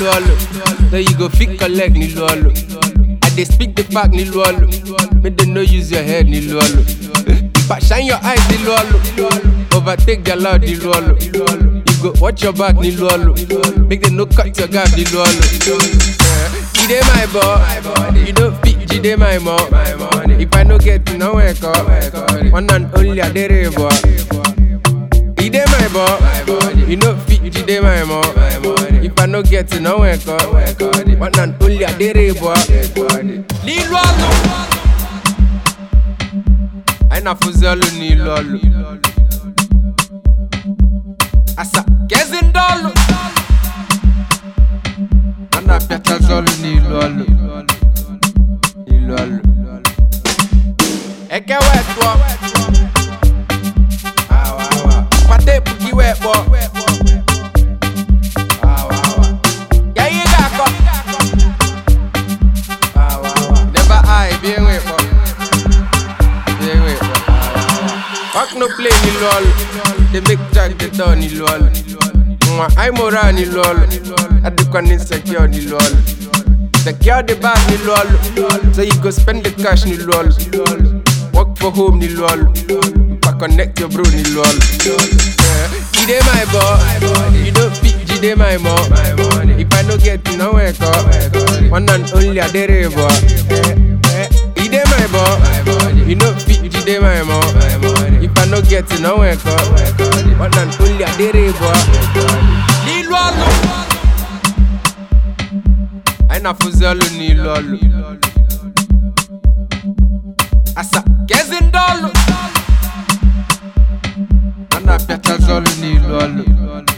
nílùú ọlù. So you go fit collect nílùú ọlù. I dey speak the fact nílùú ọlù. Make dem no use your head nílùú ọlù. But shine your eyes nílùú ọlù. Overtake their loud nílùú ọlù. You go watch your back nílùú ọlù. Make dem no cut your gap nílùú ọlù. Jide my boy, you don't fit Jide my mom. If I no get to know wake up, one and only Adere boy. Jide my boy, you know fit Jide my mom. If I no get to know wake up, one and only Adere boy. Nílùú ọlù. Anyị na-afụzi ọlụ n'ilu ọlụ. Asa kezi ndị ọlụ. A na-apịachazi ọlụ n'ilu ọlụ. N'ilu ọlụ. Eke wee tụọ. Awa, awa. Kpata ebu gị wee kpọọ. Awa, awa. Ya ihe ga-akọ. Awa, awa. Never eye, bie nwe kpọ. Bie nwe kpọ. Awa, awa. Fuck no play n'ilu ọlụ. They make jack the door n'ilu ọlụ. Nwa anyị mụrụ n'ilu ọlụ. Adịkwa n'insecure n'ilu ọlụ. Secure the bag n'ilu ọlụ. So you go spend the cash n'ilu ọlụ. Work for home n'ilu ọlụ. But connect your bro n'ilu ọlụ. Yeah. Jide my boy, you don't fit Jide my mom. If I no get to know wake up, one and only Adere boy. Jide my boy, you know fit Jide my mom. If I no get to know wake up, one and only Adere boy. Nílùú ọlù. Anyị na-afụzi ọlụ n'ilu ọlụ. Asa kezi ndị ọlụ. A na-apịachazi ọlụ n'ilu ọlụ.